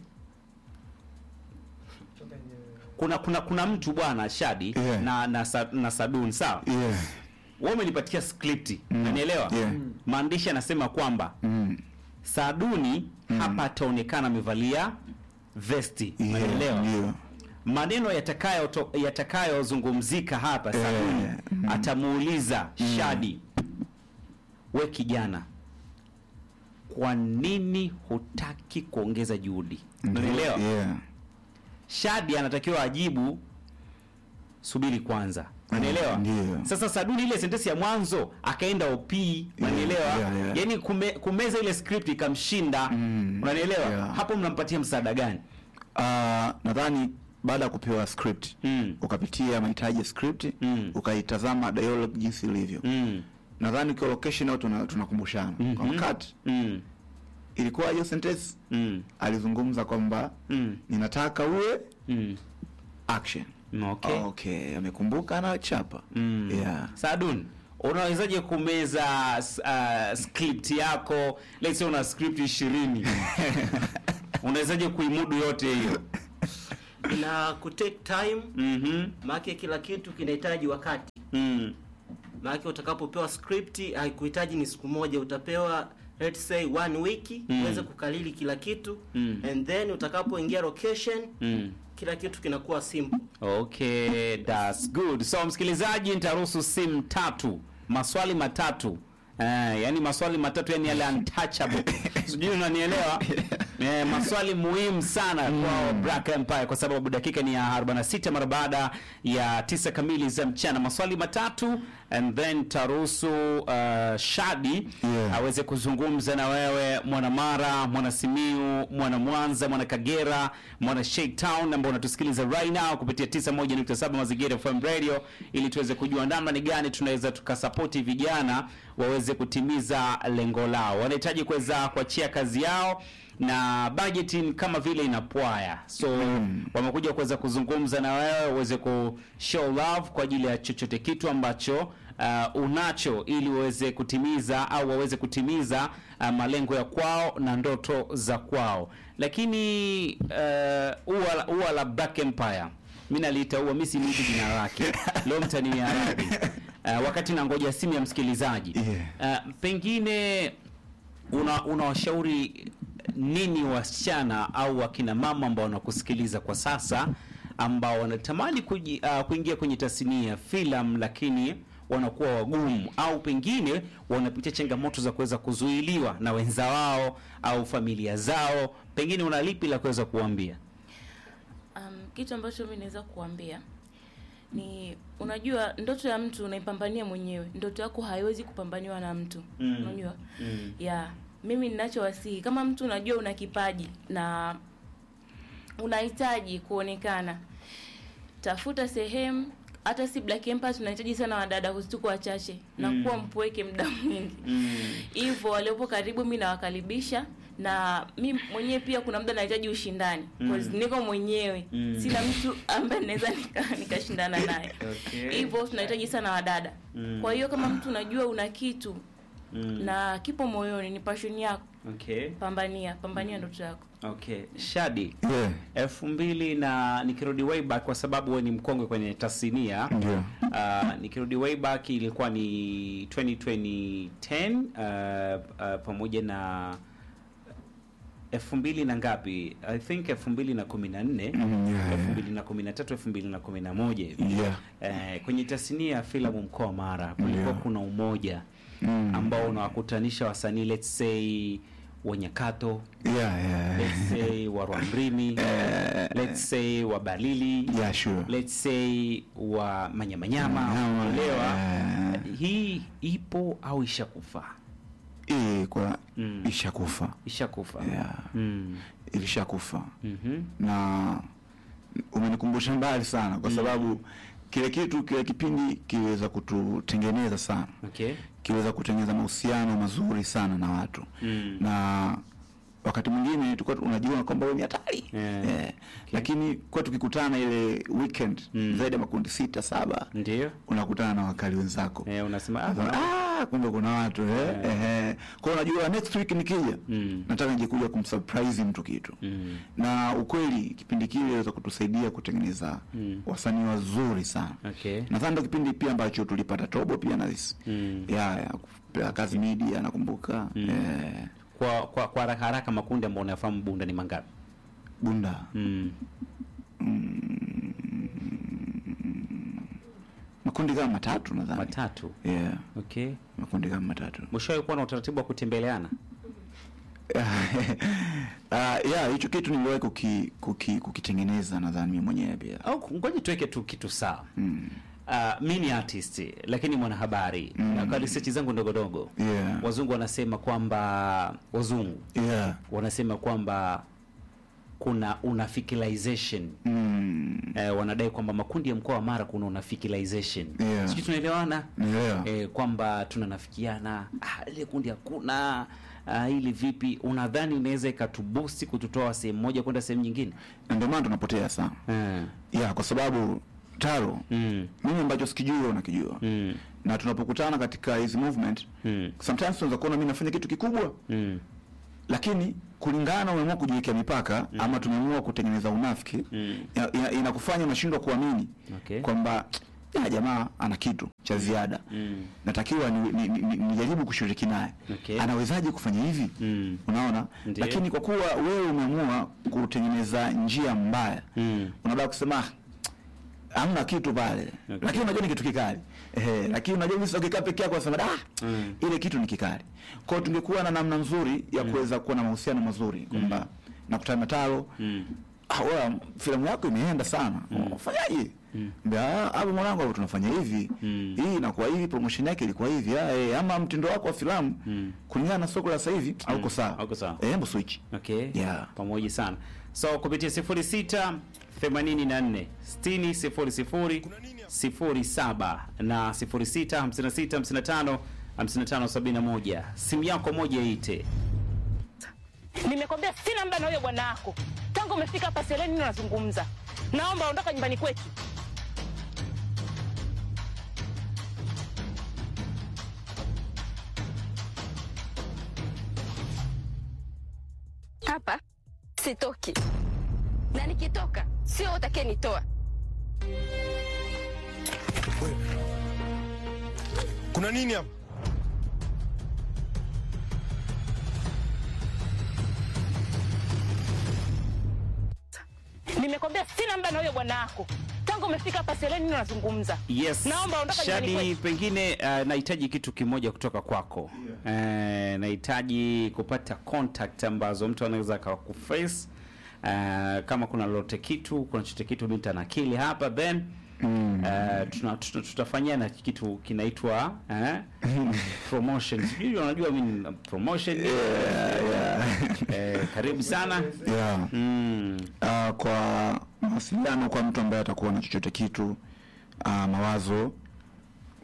kuna kuna kuna mtu bwana shadi Yeah. na na, sa, na sadun sawa yeah. wewe umenipatia script unanielewa Yeah. maandishi anasema kwamba mm. saduni hapa ataonekana amevalia vesti yeah. unanielewa ndio. maneno yatakayo to- yatakayozungumzika hapa Saduni Eh, mm. atamuuliza Shadi, we kijana, kwa nini hutaki kuongeza juhudi? Ndio, Unanielewa? yeah. Shadi anatakiwa ajibu subiri kwanza, unanielewa? Ndio. Sasa Saduni ile sentensi ya mwanzo akaenda OP, unanielewa? yeah, yeah. Yaani kume, kumeza ile script ikamshinda, Mm, unanielewa? yeah. Hapo mnampatia msaada gani? Ah, nadhani baada ya kupewa script Mm. ukapitia mahitaji ya script Mm. ukaitazama dialogue jinsi ilivyo Mm. nadhani ukiwa location au tuna- tunakumbushana Mhm. kwamba kat Mm. ilikuwa hiyo sentence Mm. alizungumza kwamba Mm. ninataka uwe Mm. action Okay. okay amekumbuka anachapa Mm. yeah. Sadun, unawezaje kumeza s- uh, script yako? Let's say una script 20. unawezaje kuimudu yote hiyo? na kutake time Mhm. maake kila kitu kinahitaji wakati Mm. maake utakapopewa script haikuhitaji ni siku moja utapewa let's say one wiki Mm. uweze kukalili kila kitu Mm. and then utakapoingia location Mm. kila kitu kinakuwa simple Okay, that's good. So msikilizaji, nitaruhusu simu tatu, maswali matatu. Eh, yani maswali matatu yani yale untouchable. Sijui unanielewa? Eh, maswali muhimu sana kwa Black Empire kwa sababu dakika ni ya 46 mara baada ya tisa kamili za mchana. Maswali matatu and then taruhusu uh, Shadi Yeah. aweze kuzungumza na wewe mwana Mara, mwana Simiu, mwana Mwanza, mwana Kagera, mwana Sheikh Town ambao unatusikiliza right now kupitia 91.7 Mazingira FM Radio ili tuweze kujua namna ni gani tunaweza tukasapoti vijana waweze kutimiza lengo lao. Wanahitaji kuweza kuachia kazi yao na budgeting kama vile inapwaya, so wamekuja kuweza kuzungumza na wewe uweze ku show love kwa ajili ya chochote kitu ambacho uh, unacho ili waweze kutimiza au waweze kutimiza uh, malengo ya kwao na ndoto za kwao. Lakini uh, ua, la- ua la Black Empire mi naliita ua, mi siniiti jina lake leo mtania radhi. Uh, wakati nangoja simu ya msikilizaji Yeah. uh, pengine una unawashauri nini wasichana au wakina mama ambao wanakusikiliza kwa sasa ambao wanatamani kuji, uh, kuingia kwenye tasnia ya filamu lakini wanakuwa wagumu au pengine wanapitia changamoto za kuweza kuzuiliwa na wenza wao au familia zao, pengine una lipi la kuweza kuambia? Um, kitu ambacho mi naweza kuambia ni unajua, ndoto ya mtu unaipambania mwenyewe. Ndoto yako haiwezi kupambaniwa na mtu Mm. unajua Mm. ya mimi ninachowasihi kama mtu unajua una kipaji na unahitaji kuonekana, tafuta sehemu. Hata si Black Empire tunahitaji sana wadada, tuko wachache na kuwa mpweke muda mwingi Mm. hivyo waliopo karibu mi nawakaribisha na mi mwenyewe pia kuna muda nahitaji ushindani mm. niko mwenyewe mm. sina mtu ambaye naweza nika- nikashindana naye Okay. hivyo tunahitaji sana wadada Mm. kwa hiyo kama mtu unajua una kitu Mm. na kipo moyoni ni passion yako Okay. pambania pambania ndoto yako Okay. Shadi. yeah. elfu mbili na nikirudi way back kwa sababu wewe ni mkongwe kwenye tasnia Ndio. uh, nikirudi way back ilikuwa ni 2010 uh, uh, pamoja na elfu mbili na ngapi i think elfu mbili na kumi na nne Mm, yeah, elfu yeah. mbili na kumi na tatu elfu mbili na kumi na moja hivi Yeah. eh, kwenye tasnia ya filamu mkoa wa mara kulikuwa Yeah. kuna umoja Mm. ambao unawakutanisha wasanii let's say wanyakato Yeah, yeah. let's say wa Rwamrimi let's say wa Balili Yeah, sure. let's say wa Manyamanyama Manyama, unaelewa eh. hii ipo au ishakufa Eh, kwa Mm. ishakufa ishakufa Yeah. mm. ilishakufa mhm na umenikumbusha mbali sana kwa sababu kile kitu kile kipindi kiliweza kututengeneza sana okay kiweza kutengeneza mahusiano mazuri sana na watu Mm. na wakati mwingine tulikuwa unajiona kwamba wewe ni hatari Yeah. Eh, lakini kwa tukikutana ile weekend Mm. zaidi ya makundi sita saba ndio unakutana na wakali wenzako eh, unasema ah, Sasa, ah, kumbe kuna watu eh, eh. Kwa hiyo unajua next week nikija Mm. nataka nije kuja kumsurprise mtu kitu Mm. na ukweli kipindi kile iliweza kutusaidia kutengeneza Mm. wasanii wazuri sana okay nadhani ndo kipindi pia ambacho tulipata tobo pia na this Mm. ya, ya kupewa kazi media nakumbuka Mm. eh, kwa kwa kwa haraka haraka makundi ambayo unayafahamu bunda ni mangapi bunda mm. makundi kama matatu nadhani matatu yeah, okay makundi kama matatu mwishowe kuwa na utaratibu wa kutembeleana uh, yeah hicho kitu niliwahi kuki, kuki, kukitengeneza nadhani mimi mwenyewe pia au ngoja tuweke tu kitu sawa mm. Uh, mi ni artist lakini mwanahabari mm. na kwa research zangu ndogo ndogo yeah. wazungu wanasema kwamba wazungu yeah. wanasema kwamba kuna unafikilization mm. eh, wanadai kwamba makundi ya mkoa wa mara kuna unafikilization Yeah. sijui tunaelewana yeah. eh, kwamba tunanafikiana ah, ile kundi hakuna ah, ili vipi unadhani inaweza ikatubusti kututoa sehemu moja kwenda sehemu nyingine na ndio maana tunapotea sana eh. yeah, kwa sababu taro mm. mimi ambacho sikijua wewe unakijua Mm. na tunapokutana katika hizi movement Mm. sometimes tunaweza kuona mimi nafanya kitu kikubwa Mm. lakini kulingana umeamua kujiwekea mipaka mm. ama tumeamua kutengeneza unafiki Mm. ina- ina- inakufanya unashindwa kuamini Okay. kwamba "Ah, jamaa ana kitu cha ziada Mm. natakiwa nijaribu ni, ni, ni nijaribu kushiriki naye Okay. anawezaje kufanya hivi Mm. unaona Ndiyo. lakini kwa kuwa wewe umeamua kutengeneza njia mbaya Mm. unabaki kusema "Ah, hamna kitu pale Okay. lakini unajua ni kitu kikali Ehe, lakini unajua mimi ukikaa peke yako unasema ah Mm. ile kitu ni kikali kwa hiyo tungekuwa na namna nzuri ya kuweza kuwa na mahusiano mazuri kwamba nakutana na taro Mm. ah wewe filamu yako imeenda sana unafanyaje Mbea, hapo mwanangu hapo tunafanya hivi Mm. hii inakuwa hivi promotion yake ilikuwa hivi ah, eh, ama mtindo wako wa filamu kulingana na soko la sasa hivi hauko sawa hauko sawa. eh hebu switch okay Yeah. pamoja sana so kupitia 06 84 60 00 07 na 06 56 55 55 71 simu yako moja ite Nimekwambia sina muda na huyo bwana wako. Tangu umefika hapa sielewi nini unazungumza. Naomba ondoka nyumbani kwetu. hapa sitoki, na nikitoka sio utakaye nitoa. Kuna nini hapa? Nimekwambia sina muda na huyo bwana wako. Tangu umefika hapa sielewi nini unazungumza. yes Naomba ondoka nyumbani shadi kwetu. pengine uh, nahitaji kitu kimoja kutoka kwako yeah. uh, nahitaji kupata contact ambazo mtu anaweza akakuface uh, kama kuna lolote kitu kuna chochote kitu mi nitanakili hapa then Mm. Uh, tuna, tuta, tutafanyia na kitu kinaitwa eh, promotion sijui unajua mimi promotion eh, karibu sana yeah. mm. uh, kwa mawasiliano kwa mtu ambaye atakuwa na chochote kitu uh, mawazo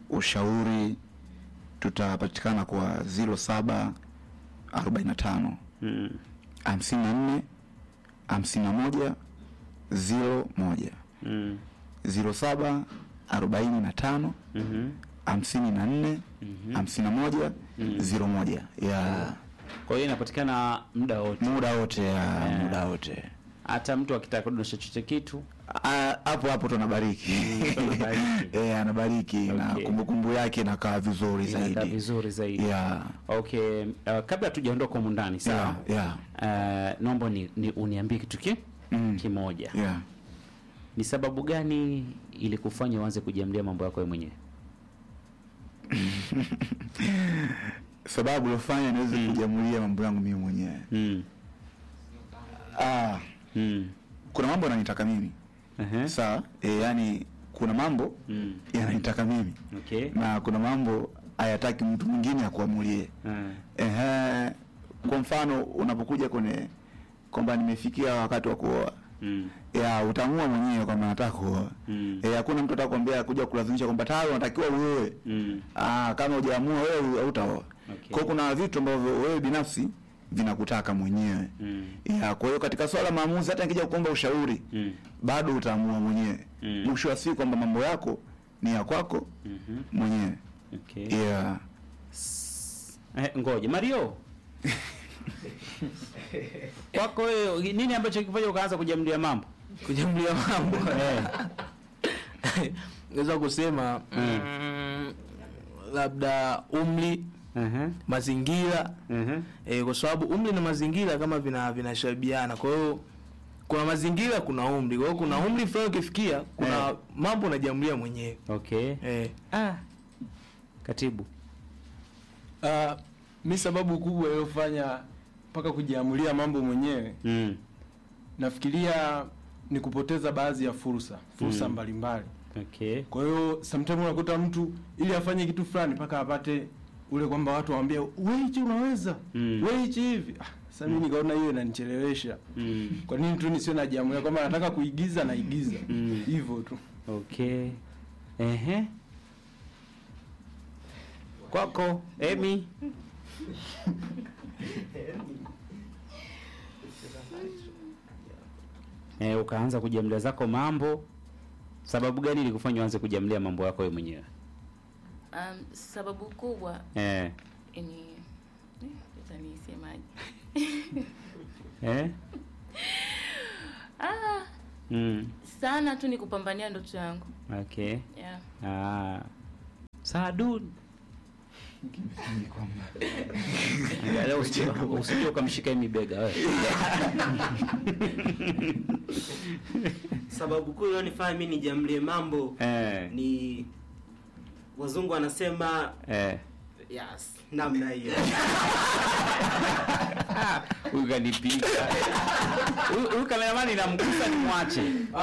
ushauri tutapatikana kwa 07 45 Mm. hamsini na nne hamsini na moja ziro moja Mm. ziro saba arobaini na tano Mhm. hamsini na nne hamsini na moja ziro moja ya Kwa hiyo inapatikana muda wote, muda wote ya Eh. muda wote hata mtu akitaka kudondosha chochote kitu Ah, hapo hapo tunabariki tunabariki. eh, anabariki na Okay. kumbukumbu yake inakaa vizuri inakaa zaidi vizuri zaidi. yeah. Okay, uh, kabla tujaondoka humu ndani sawa, Yeah, yeah. uh, naomba ni, ni uniambie kitu ki Mm. kimoja. Yeah. Ni sababu gani ili kufanya uanze kujiamlia mambo yako wewe mwenyewe? sababu ilofanya niweze kujamulia mambo yangu mimi mwenyewe Mm. ah, Mm. kuna mambo yananitaka mimi Uh-huh. sawa e, yani kuna mambo Mm. yananitaka mimi Okay. na kuna mambo hayataki mtu mwingine akuamulie Uh. Ehe, kwa mfano unapokuja kwenye kwamba nimefikia wakati wa kuoa Mm. ya utaamua mwenyewe kwamba nataka kuoa Mm. Eh, hakuna mtu atakwambia kuja kulazimisha kwamba tayari unatakiwa uoe Mm. ah, kama hujaamua wewe hautaoa Okay. kwa hiyo kuna vitu ambavyo wewe binafsi vinakutaka mwenyewe Mm. ya kwa hiyo katika swala la maamuzi hata nikija kuomba ushauri Mm. bado utaamua mwenyewe Mm. mwisho wa siku kwamba mambo yako ni ya kwako Mhm. mwenyewe Okay. yeah. Eh, ngoja Mario kwako wewe nini ambacho kifanya ukaanza kujiamlia mambo kujamlia mambo naweza kusema mm, labda umri uh-huh. mazingira Uh-huh. e, kwa sababu umri na mazingira kama vina vinashabiana kwa hiyo kuna mazingira kuna umri kwa hiyo kuna umri fulani ukifikia kuna Eh. mambo unajiamulia mwenyewe Okay. e. Ah. Katibu. Uh, mi sababu kubwa iliyofanya mpaka kujiamulia mambo mwenyewe Mm. nafikiria ni kupoteza baadhi ya fursa fursa Mm. mbalimbali Okay. kwa hiyo sometimes unakuta mtu ili afanye kitu fulani mpaka apate ule kwamba watu waambie we hichi unaweza Mm. we hichi hivi ah, sasa mimi nikaona hiyo inanichelewesha Mm. kwa nini tu nisio najiamulia kwamba nataka kuigiza naigiza Mm. hivyo tu Okay. Ehe. Kwako Emi. Eh, ukaanza kujiamlia zako mambo. Sababu gani ilikufanya uanze kujiamlia mambo yako wewe mwenyewe? Um, sababu kubwa Eh. ni eh, sasa nisemaje? Eh? ah, Mm. sana tu ni kupambania ndoto yangu Okay. yeah. Ah. Saadun. Angalia usije usije ukamshika Emi bega wewe. sababu kuu iliyonifanya mi nijamlie mambo Eh. ni wazungu wanasema Eh. yes namna hiyo Huyu kanipiga. Huyu- Huyu kameramani namgusa nimwache.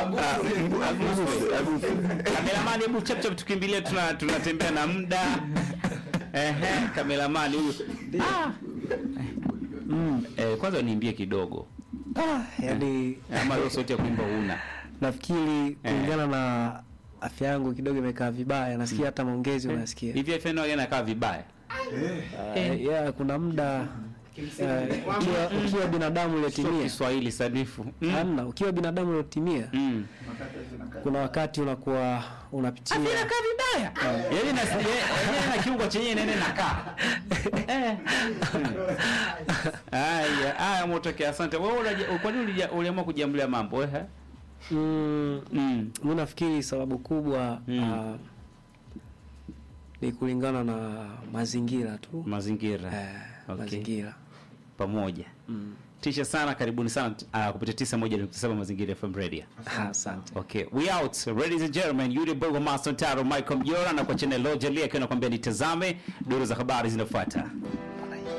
Kameramani, hebu chap chap tukimbilie, tuna tunatembea na muda. Ehe, kameramani huyu. Ah. Mm, eh, kwanza niimbie kidogo. yani Ama hiyo sauti ya kuimba una. nafikiri kulingana na afya yangu kidogo imekaa vibaya nasikia hata maongezi unasikia Hivi FN wageni anakaa vibaya. uh, yeah, kuna muda uh, ukiwa, ukiwa binadamu Sio uliotimia Kiswahili sanifu. Mm. hamna ukiwa binadamu uliotimia Mm. kuna wakati unakuwa unapitia Afya inakaa vibaya. Yaani na yaani na kiungo chenye nene nakaa. Eh. Haya, haya motokea asante. Wewe unaja- kwa nini ulija- uliamua kujiamulia mambo eh? mm, Mm. mi nafikiri sababu kubwa Mm. uh, ni kulingana na mazingira tu Mazingira. eh, Okay. mazingira Pamoja. Tisha sana, karibuni sana uh, kupitia 91.7 Mazingira FM Radio. Ah, asante Okay, we out. Ladies and gentlemen, yule Bogo Master Taro Michael Mjora na kwa channel Loja Lia akiwa anakuambia nitazame duru za habari zinafuata.